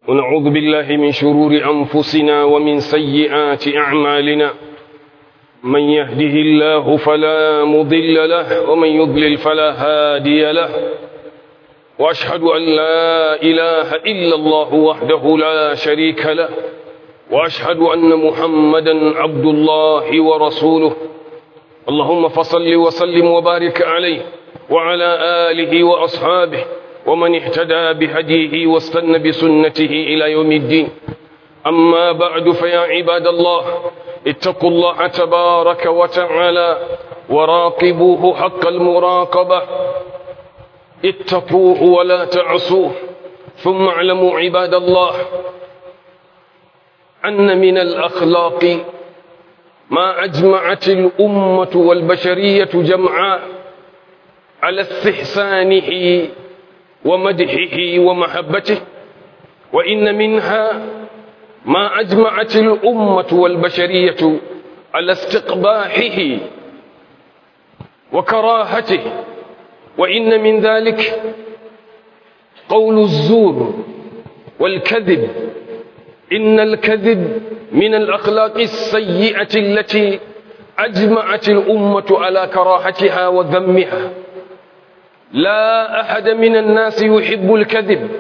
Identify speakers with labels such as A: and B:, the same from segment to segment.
A: ونعوذ بالله من شرور أنفسنا ومن سيئات أعمالنا من يهده الله فلا مضل له ومن يضلل فلا هادي له وأشهد أن لا إله إلا الله وحده لا شريك له وأشهد أن محمدا عبد الله ورسوله اللهم فصل وسلم وبارك عليه وعلى آله وأصحابه ومن اهتدى بهديه واستنى بسنته إلى يوم الدين أما بعد فيا عباد الله اتقوا الله تبارك وتعالى وراقبوه حق المراقبة اتقوه ولا تعصوه ثم اعلموا عباد الله أن من الأخلاق ما أجمعت الأمة والبشرية جمعاء على استحسانه ومدحه ومحبته وإن منها ما أجمعت الأمة والبشرية على استقباحه وكراهته وإن من ذلك قول الزور والكذب إن الكذب من الأخلاق السيئة التي أجمعت الأمة على كراهتها وذمها لا أحد من الناس يحب الكذب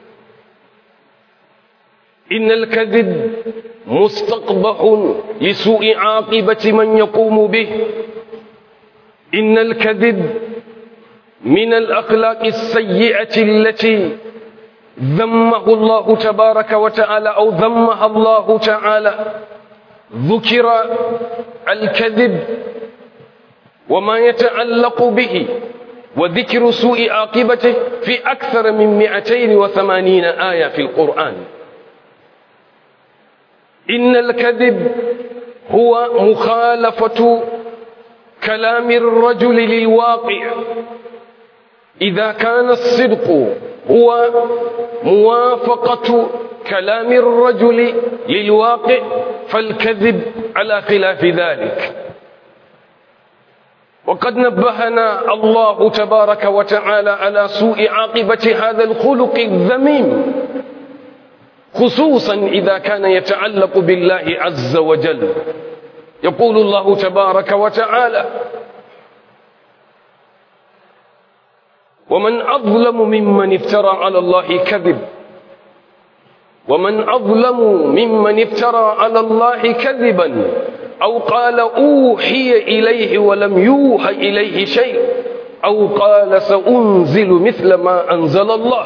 A: إن الكذب مستقبح لسوء عاقبة من يقوم به إن الكذب من الأخلاق السيئة التي ذمه الله تبارك وتعالى أو ذمها الله تعالى ذكر الكذب وما يتعلق به وذكر سوء عاقبته في أكثر من 280 آية في القرآن إن الكذب هو مخالفة كلام الرجل للواقع إذا كان الصدق هو موافقة كلام الرجل للواقع فالكذب على خلاف ذلك وقد نبهنا الله تبارك وتعالى على سوء عاقبة هذا الخلق الذميم خصوصا إذا كان يتعلق بالله عز وجل يقول الله تبارك وتعالى ومن أظلم ممن افترى على الله كذب ومن أظلم ممن افترى على الله كذبا أو قال أوحي إليه ولم يوحى إليه شيء أو قال سأنزل مثل ما أنزل الله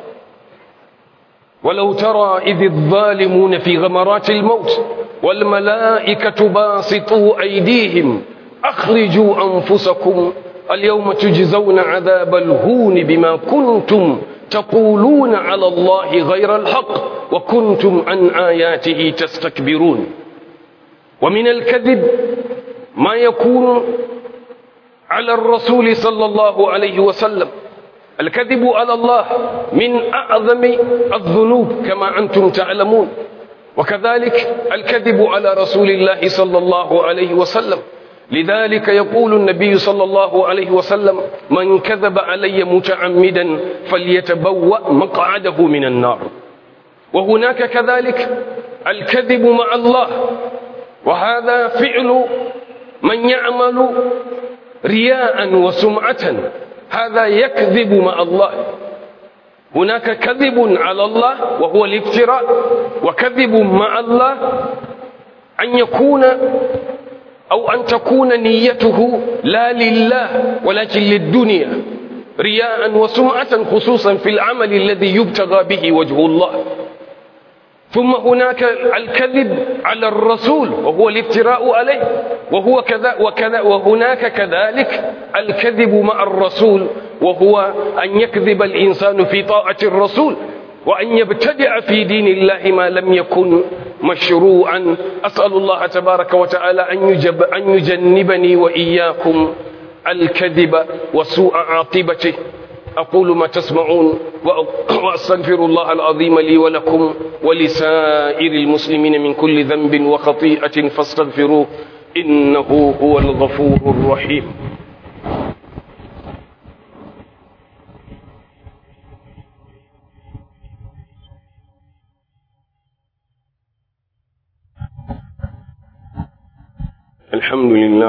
A: ولو ترى إذ الظالمون في غمرات الموت والملائكة باسطوا أيديهم أخرجوا أنفسكم اليوم تجزون عذاب الهون بما كنتم تقولون على الله غير الحق وكنتم عن آياته تستكبرون ومن الكذب ما يكون على الرسول صلى الله عليه وسلم الكذب على الله من أعظم الذنوب كما أنتم تعلمون وكذلك الكذب على رسول الله صلى الله عليه وسلم لذلك يقول النبي صلى الله عليه وسلم من كذب علي متعمدا فليتبوأ مقعده من النار وهناك كذلك الكذب مع الله وهذا فعل من يعمل رياء وسمعة هذا يكذب مع الله هناك كذب على الله وهو الافتراء وكذب مع الله أن يكون أو أن تكون نيته لا لله ولكن للدنيا رياء وسمعة خصوصا في العمل الذي يبتغى به وجه الله ثم هناك الكذب على الرسول وهو الافتراء عليه وهو كذا وكذا وهناك كذلك الكذب مع الرسول وهو أن يكذب الإنسان في طاعة الرسول وأن يبتدع في دين الله ما لم يكن مشروعا أسأل الله تبارك وتعالى أن, يجب أن يجنبني وإياكم الكذب وسوء عاقبته أقول ما تسمعون وأستغفر الله العظيم لي ولكم ولسائر المسلمين من كل ذنب وخطيئة فاستغفروه إنه هو الغفور الرحيم الحمد لله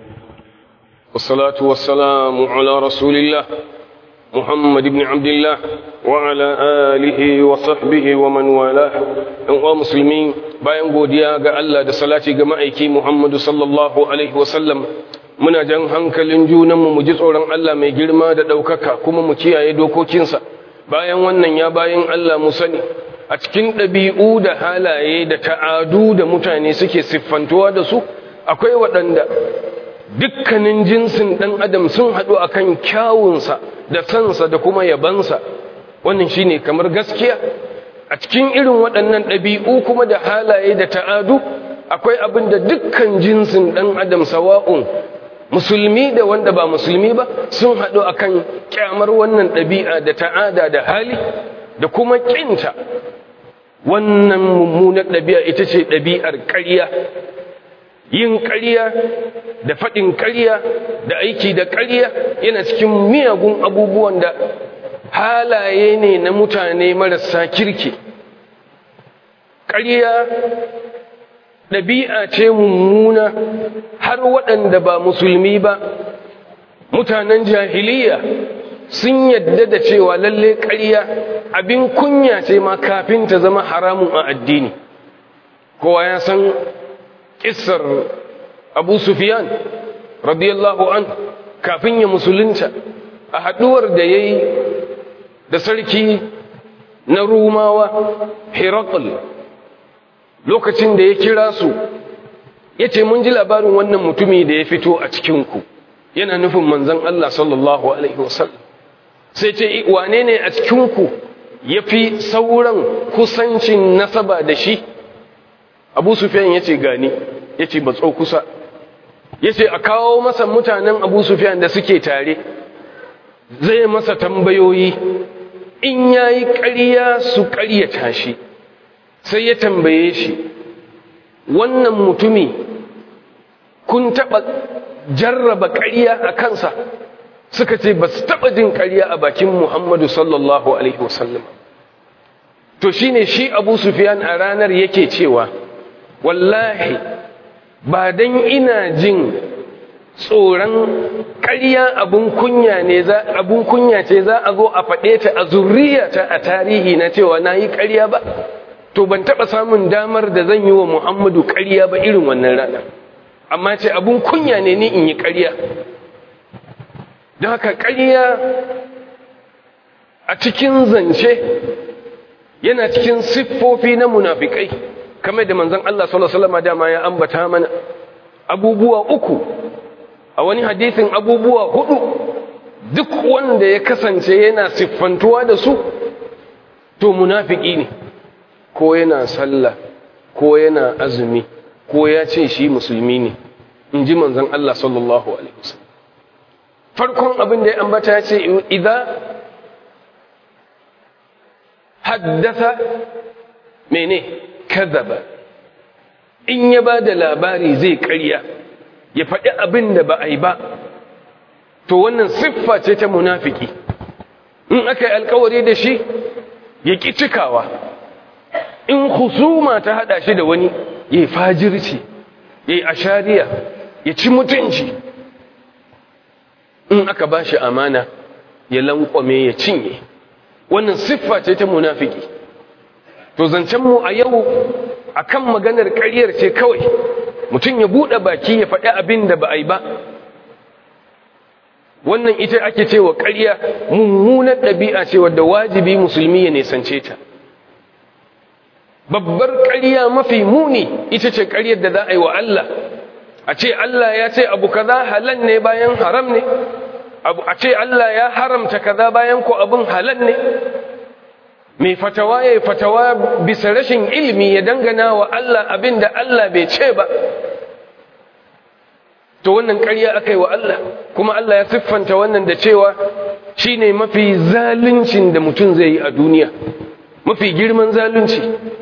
A: والصلاة والسلام على رسول الله محمد بن عبد الله وعلى آله وصحبه ومن والاه أنواع مسلمين bayan godiya ga Allah da salati ga ma'aiki Muhammadu sallallahu alaihi wasallam muna jan hankalin junanmu mu ji tsoron Allah mai girma da ɗaukaka kuma mu kiyaye dokokinsa bayan wannan ya bayan Allah mu sani a cikin ɗabi'u da halaye da ta'adu da mutane suke siffantuwa da su akwai waɗanda dukkanin jinsin ɗan adam sun haɗu akan kyawunsa da sansa da kuma yabansa wannan shine kamar gaskiya a cikin irin waɗannan ɗabi'u kuma da halaye da ta'adu akwai abin da dukkan jinsin ɗan adam sawa'un musulmi da wanda ba musulmi ba sun haɗu akan kyamar wannan ɗabi'a da ta'ada da hali da kuma ƙinta wannan mummunar ɗabi'a ita ce ɗabi'ar ƙarya yin ƙarya da faɗin ƙarya da aiki da ƙarya yana cikin miyagun abubuwan da halaye ne na mutane marasa kirki ƙarya ɗabi'a ce mummuna har waɗanda ba musulmi ba mutanen jahiliya sun yadda da cewa lalle ƙarya abin kunya ce ma kafin ta zama haramun a addini kowa ya san ƙisar abu sufiyan radiyallahu an kafin ya musulunta a haɗuwar da ya yi da sarki na rumawa herakl lokacin da ya kira su ya ce mun ji labarin wannan mutumi da ya fito a cikinku yana nufin manzan Allah sallallahu Alaihi wasallam sai ce wane ne a cikinku ya fi sauran kusancin nasaba da shi abu sufiyan ya ce gani ya ce batso kusa ya ce a kawo masa mutanen abu sufiyan da suke tare zai masa tambayoyi in ya yi ƙarya su ƙaryata shi sai ya tambaye shi wannan mutumi kun taɓa jarraba ƙarya a kansa suka ce ba su taɓa jin ƙarya a bakin muhammadu sallallahu alaihi wasallam to shine shi abu sufiyan a ranar yake cewa wallahi ba dan ina jin tsoron ƙarya abun kunya ne za abun kunya ce za a zo a faɗe ta a zurriyata a tarihi na cewa na yi ƙarya ba to ban taɓa samun damar da zan yi wa muhammadu ƙarya ba irin wannan rana amma ce abun kunya ne ni in yi ƙarya don haka ƙarya a cikin zance yana cikin siffofi na munafikai kamar da manzon Allah sallallahu alaihi wasallam dama ya ambata mana abubuwa uku a wani hadisin abubuwa hudu duk wanda ya kasance yana siffantuwa da su to munafiki ne ko yana sallah ko yana azumi ko ya ce shi musulmi ne in ji manzon Allah sallallahu alaihi wasallam farkon abin da ya ambata ya ce idza haddasa mene kadhaba in ya ba da labari zai karya ya faɗi abin da ba a yi ba to wannan siffa ce ta munafiki in aka yi alkawari da shi ya ƙi cikawa in husuma ta haɗa shi da wani ya yi fajirci ya yi ashariya ya ci mutunci in aka ba shi amana ya lankwame ya cinye wannan siffa ce ta munafiki to zancenmu a yau akan maganar ƙaryar ce kawai mutum ya buɗe baki ya faɗi abin da ba a yi ba wannan ita ake cewa ƙarya mummunar ɗabi'a ce wadda wajibi musulmi ya nisance ta babbar ƙarya mafi muni ita ce ƙaryar da za a yi wa Allah a ce Allah ya ce abu kaza halal ne bayan haram ne a ce Allah ya haramta kaza bayan ko abin halal ne mai fatawa ya fatawa bisa rashin ilimi ya dangana wa Allah abin da Allah bai ce ba to wannan ƙarya aka yi wa Allah kuma Allah ya siffanta wannan da cewa shi ne mafi zaluncin da mutum zai yi a duniya mafi girman zalunci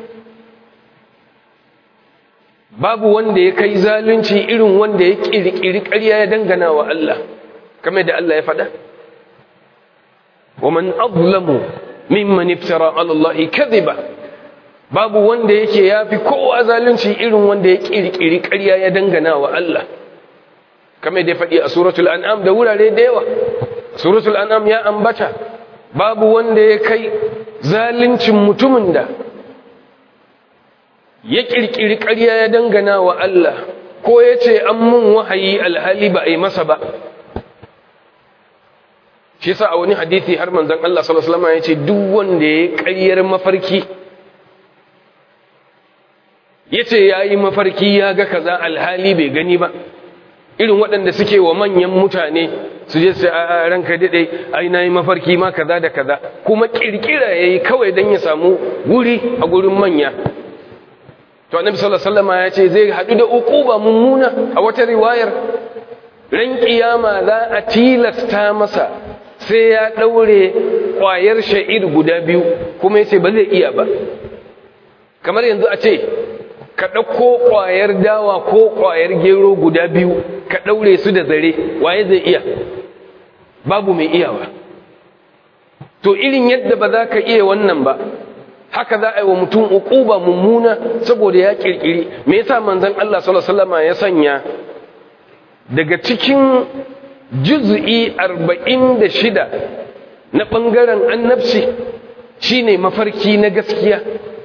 A: babu wanda ya kai zalunci irin wanda ya ƙirƙiri ƙarya ya dangana wa Allah kamar da Allah ya faɗa wa man azlamu mimman iftara ala Allah kadhiba babu wanda yake yafi kowa zalunci irin wanda ya kirkiri ƙarya ya dangana wa Allah kamar da ya faɗi a suratul an'am da wurare da yawa suratul an'am ya ambata babu wanda ya kai zaluncin mutumin da ya kirkiri ƙarya ya dangana wa Allah ko ya ce an mun wahayi alhali ba a yi masa ba shi sa a wani hadithi har manzan Allah sallallahu alaihi wasallam ya ce duk wanda ya ƙaryar mafarki ya ce ya yi mafarki ya ga kaza alhali bai gani ba irin waɗanda suke wa manyan mutane su je su a ranka daɗe ai na yi mafarki ma kaza da kaza kuma ƙirƙira ya yi kawai don ya samu wuri a gurin manya to annabi sallallahu alaihi wasallam ya ce zai haɗu da uquba mummuna a wata riwayar ran kiyama za a tilasta masa sai ya ɗaure ƙwayar sha'ir guda biyu kuma ya ce ba zai iya ba kamar yanzu a ce ka ɗauko ƙwayar dawa ko ƙwayar gero guda biyu ka ɗaure su da zare waye zai iya babu mai iyawa to irin yadda ba za ka iya wannan ba haka za a yi wa mutum uquba mummuna saboda ya kirkiri me yasa manzon Allah sallallahu alaihi wasallam ya sanya daga cikin juz'i 46 na bangaren annabci shine mafarki na gaskiya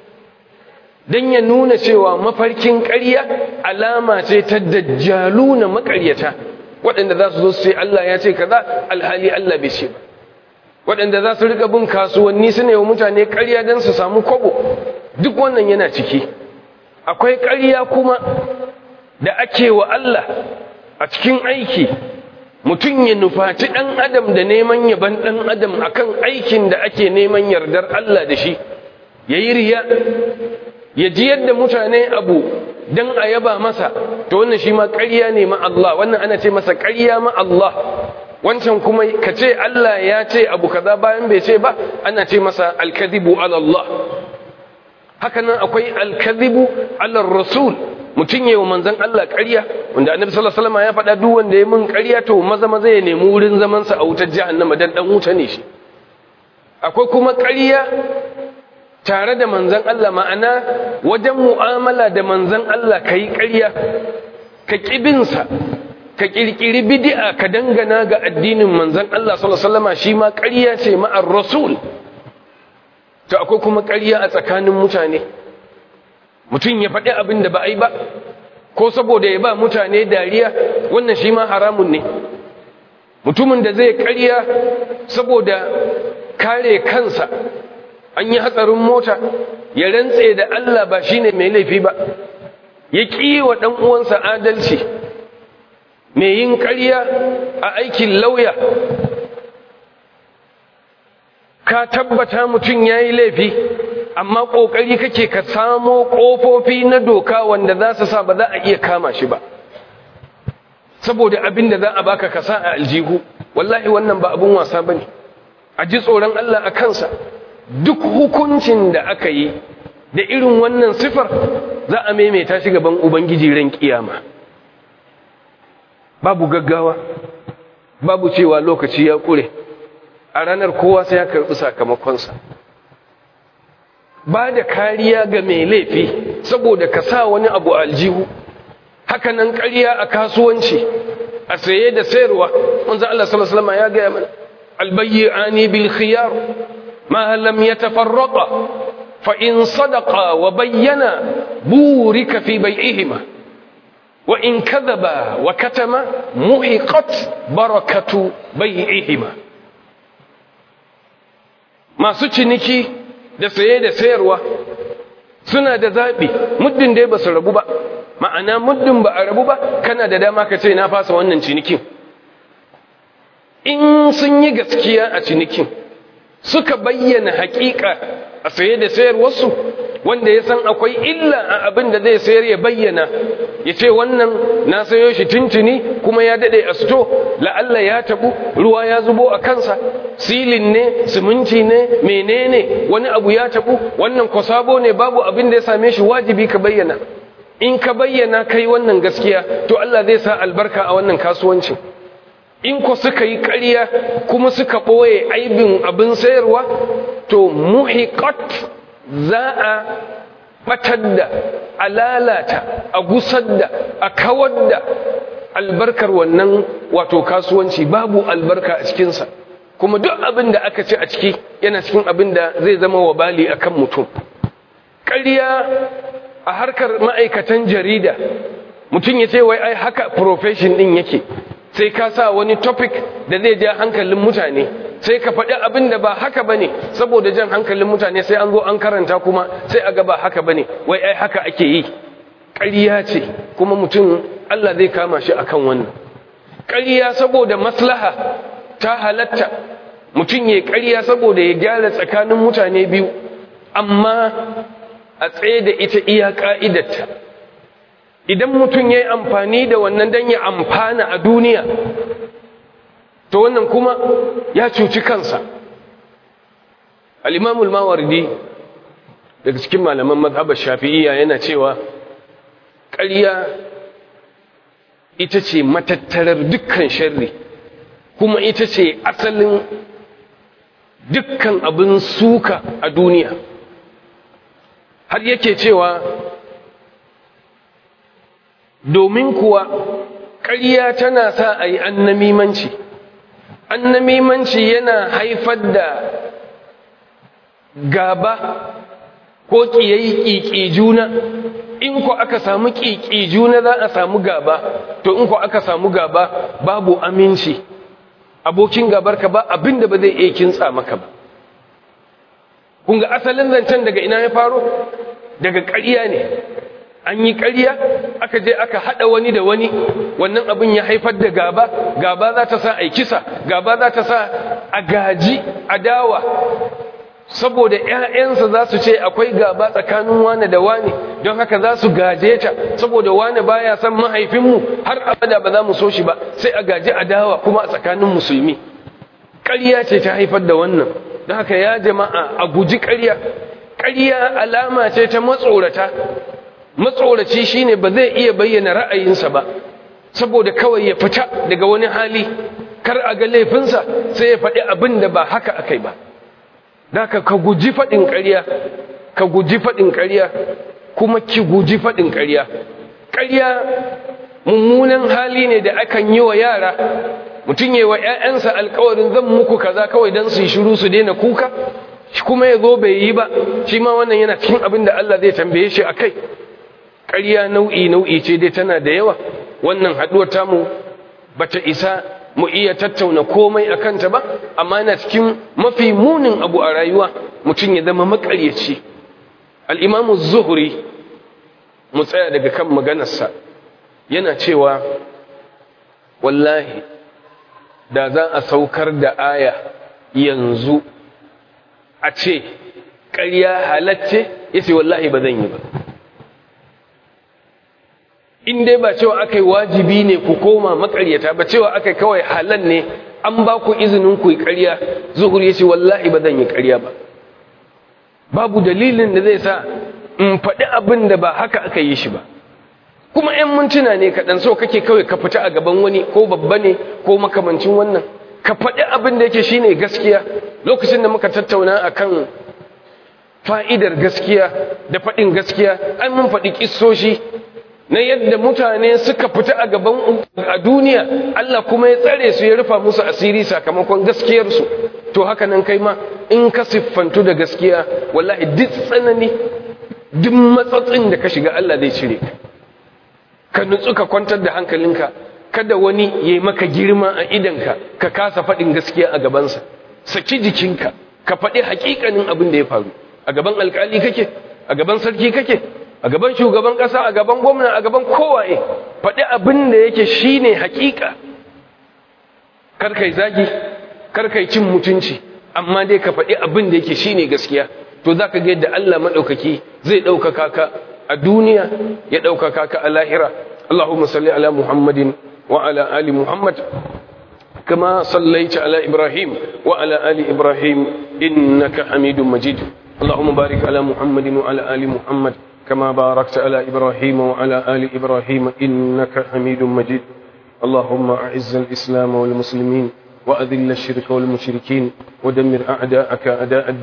A: dan ya nuna cewa mafarkin ƙarya alama ce ta dajjaluna maƙaryata waɗanda za su zo su ce Allah ya ce kaza alhali Allah bai ce ba waɗanda za su riƙa bin kasuwanni su ne wa mutane ƙarya don su samu kwabo duk wannan yana ciki akwai ƙarya kuma da ake wa Allah a cikin aiki mutum ya nufaci ɗan adam da neman yaban ɗan adam akan aikin da ake neman yardar Allah da shi ya yi riya ya ji yadda mutane abu don a yaba masa to wannan shi ma ƙarya ne ma Allah wannan ana ce masa ƙarya ma Allah wancan kuma ka ce Allah ya ce abu kaza bayan bai ce ba ana ce masa alkadhibu ala Allah haka nan akwai alkadhibu ala rasul mutum yayin manzon Allah ƙarya wanda annabi sallallahu alaihi wasallam ya faɗa duk wanda ya mun ƙarya to maza maza ya nemi wurin zaman sa a wutar jahannama dan dan wuta ne shi akwai kuma ƙarya tare da manzon Allah ma'ana wajen mu'amala da manzon Allah kai ƙarya ka kibinsa ka kirkiri bid'a ka dangana ga addinin manzon Allah sallallahu alaihi wasallam shi ma ƙarya ce ma'ar rasul to akwai kuma ƙarya a tsakanin mutane mutum ya faɗi abin da ba a yi ba ko saboda ya ba mutane dariya wannan shi ma haramun ne mutumin da zai ƙarya saboda kare kansa an yi hatsarin mota ya rantse da Allah ba shine mai laifi ba ya ƙi wa ɗan uwansa adalci mai yin ƙarya a aikin lauya ka tabbata mutum ya yi laifi amma ƙoƙari kake ka samo ƙofofi na doka wanda za su sa ba za a iya kama shi ba saboda abin da za a baka kasa a aljihu wallahi wannan ba abin wasa ba ne a ji tsoron Allah a kansa duk hukuncin da aka yi da irin wannan sifar za a maimaita shi gaban ubangiji ran kiyama babu gaggawa babu cewa lokaci ya kure a ranar kowa sai ya karɓi sakamakonsa ba da kariya ga mai laifi saboda ka sa wani abu aljihu hakanan ƙarya a kasuwanci a saye da sayarwa wanzan Allah sallallahu alaihi wasallam ya ga mana albayyani bil khiyar ma lam yatafarraqa fa in sadaqa wa bayyana burika fi bai'ihima wa in kadhaba wa katama muhiqat barakatu bai'ihima masu ciniki da saye da sayarwa suna da zaɓi muddin dai ba su rabu ba ma'ana muddin ba a rabu ba kana da dama ka ce na fasa wannan cinikin in sun yi gaskiya a cinikin suka bayyana haƙiƙa a saye da sayarwarsu wanda ya san akwai illa a abin da zai sayar ya bayyana ya ce wannan na sayo shi tuntuni kuma ya daɗe a sito la'alla ya tabu ruwa ya zubo a kansa silin ne siminti ne menene wani abu ya tabu wannan kwasabo ne babu abin da ya same shi wajibi ka bayyana in ka bayyana kai wannan gaskiya to Allah zai sa albarka a wannan kasuwancin in ko suka yi ƙarya kuma suka ɓoye aibin abin sayarwa to muhiqat za a batar da a lalata a gusar da a kawar da albarkar wannan wato kasuwanci babu albarka a cikinsa kuma duk abin da aka ce a ciki yana cikin abin da zai zama wabali a kan mutum ƙarya a harkar ma'aikatan jarida mutum ya ce wai ai haka profession ɗin yake sai ka sa wani topic da zai ja hankalin mutane sai ka faɗi abin da ba haka bane saboda jan hankalin mutane sai an zo an karanta kuma sai a ga ba haka bane wai ai haka ake yi ƙarya ce kuma mutum Allah zai kama shi akan wannan ƙarya saboda maslaha ta halatta mutum ya ƙarya saboda ya gyara tsakanin mutane biyu amma a tsaye da ita iya ƙa'idarta idan mutum ya yi amfani da wannan don ya amfana a duniya to wannan kuma ya cuci kansa al'imamul mawardi daga cikin malaman mazhabar shafi'iyya yana cewa ƙarya ita ce matattarar dukkan sharri kuma ita ce asalin dukkan abin suka a duniya har yake cewa domin kuwa ƙarya tana sa a yi annamimanci annamimanci yana haifar da gaba ko ƙiyayi ƙiƙi juna in ko aka samu ƙiƙi juna za a samu gaba to in ko aka samu gaba babu aminci abokin gabarka ba abinda ba zai iya kintsa maka ba kun ga asalin zancen daga ina ya faro daga ƙarya ne an yi ƙarya aka je aka haɗa wani da wani wannan abin ya haifar da gaba gaba za ta sa a kisa gaba za ta sa a gaji adawa saboda ‘ya'yansa za su ce akwai gaba tsakanin wane da wane don haka za su gaje ta saboda wane baya son mahaifinmu har abada ba za mu so shi ba sai a gaji adawa kuma a tsakanin musulmi ƙarya ce ta haifar da wannan don haka ya jama'a a guji ƙarya ƙarya alama ce ta matsorata matsoraci shine ba zai iya bayyana ra'ayinsa ba saboda kawai ya fita daga wani hali kar a ga laifinsa sai ya faɗi abin da ba haka akai ba da ka ka guji faɗin ƙarya ka guji faɗin ƙarya kuma ki guji faɗin ƙarya ƙarya mummunan hali ne da akan yi wa yara mutum yi wa ‘ya'yansa alkawarin zan muku kaza kawai don su yi shiru su daina kuka kuma ya zo bai yi ba shi ma wannan yana cikin abin da Allah zai tambaye shi a kai ƙarya nau'i nau'i ce dai tana da yawa wannan haɗuwar tamu bata isa mu iya tattauna komai a kanta ba amma yana cikin mafi munin abu a rayuwa mutum ya zama makaryaci al'imamu zuhuri mu tsaya daga kan maganarsa yana cewa wallahi da za a saukar da aya yanzu a ce ƙarya halacce ya ce wallahi ba zan yi ba in dai ba cewa aka yi wajibi ne ku koma makaryata ba cewa aka yi kawai halal ne an ba ku izinin ku yi ƙarya zuhur ya ce wallahi ba zan yi ƙarya ba babu dalilin da zai sa in faɗi abin da ba haka aka yi shi ba kuma 'yan mintuna ne kaɗan so kake kawai ka fita a gaban wani ko babba ne ko makamancin wannan ka faɗi abin da yake shine gaskiya lokacin da muka tattauna akan fa'idar gaskiya da faɗin gaskiya an mun faɗi ƙissoshi na yadda mutane suka fita a gaban a duniya Allah kuma ya tsare su ya rufa musu asiri sakamakon gaskiyarsu to haka nan kai ma in ka siffantu da gaskiya wallahi duk tsanani duk matsatsin da ka shiga Allah zai cire ka ka nutsu ka kwantar da hankalinka kada wani ya yi maka girma a idanka ka kasa faɗin gaskiya a gabansa saki jikinka ka faɗi haƙiƙanin abin da ya faru a gaban alƙali kake a gaban sarki kake a gaban shugaban ƙasa a gaban gwamna a gaban kowaye faɗi abin da yake shine haƙiƙa karkai zagi karkai cin mutunci amma dai ka faɗi abin da yake shine gaskiya to za ka ga yadda Allah maɗaukaki zai ɗaukaka ka a duniya ya ɗaukaka ka a lahira Allahumma salli ala Muhammadin wa ala ali Muhammad kama sallaita ala Ibrahim wa ala ali Ibrahim innaka Hamidum Majid Allahumma barik ala Muhammadin wa ala ali Muhammad كما باركت على إبراهيم وعلى آل إبراهيم إنك حميد مجيد اللهم أعز الإسلام والمسلمين وأذل الشرك والمشركين ودمر أعداءك أداء الدين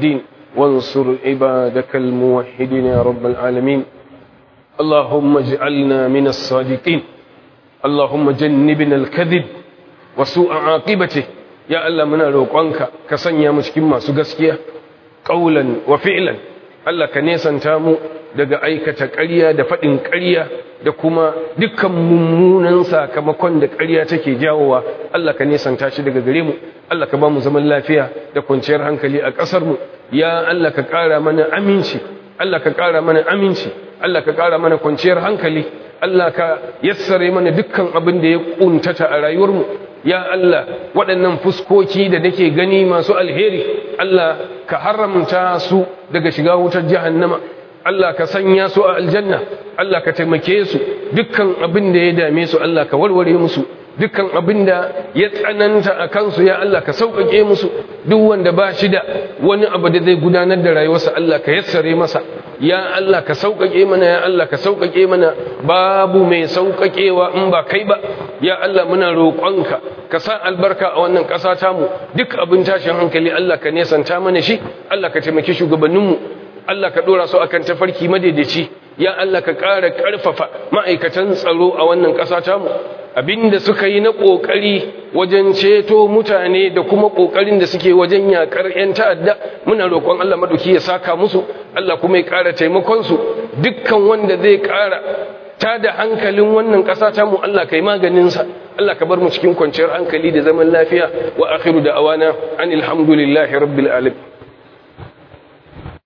A: وانصر عبادك الموحدين يا رب العالمين اللهم اجعلنا من الصادقين اللهم جنبنا الكذب وسوء عاقبته يا الله منا روقانك كسنيا mu cikin masu gaskiya qaulan wa fi'lan Allah ka nesanta mu daga aikata ƙarya da faɗin ƙarya da kuma dukkan mummunan sakamakon da ƙarya take jawowa Allah ka nesanta shi daga gare mu Allah ka ba mu zaman lafiya da kwanciyar hankali a ƙasar mu ya Allah ka ƙara mana aminci Allah ka ƙara mana aminci Allah ka ƙara mana kwanciyar hankali Allah ka yassare mana dukkan abin da ya ƙuntata a rayuwarmu ya Allah waɗannan fuskoki da nake gani masu alheri Allah ka haramta su daga shiga wutar jahannama Allah ka sanya su a aljanna Allah ka taimake su dukkan abin da ya dame su Allah ka warware musu dukkan abin da ya tsananta a kansu ya Allah ka sauƙaƙe musu duk wanda ba shi da wani abu da zai gudanar da rayuwarsa Allah ka yassare masa ya Allah ka sauƙaƙe mana ya Allah ka sauƙaƙe mana babu mai sauƙaƙewa in ba kai ba ya Allah muna roƙonka ka sa albarka a wannan ƙasa tamu duk abin tashin hankali Allah ka nesanta mana shi Allah ka taimaki shugabanninmu Allah ka ɗora su akan tafarki madaidaici ya Allah ka ƙara ƙarfafa ma'aikatan tsaro a wannan ƙasa tamu abinda suka yi na ƙoƙari wajen ceto mutane da kuma ƙoƙarin da suke wajen yaƙar 'yan ta'adda muna roƙon Allah maɗauki ya saka musu Allah kuma ya ƙara taimakonsu dukkan wanda zai ƙara ta da hankalin wannan ƙasa ta mu Allah kai maganinsa Allah ka bar mu cikin kwanciyar hankali da zaman lafiya wa akhiru da awana anil hamdulillahi rabbil alamin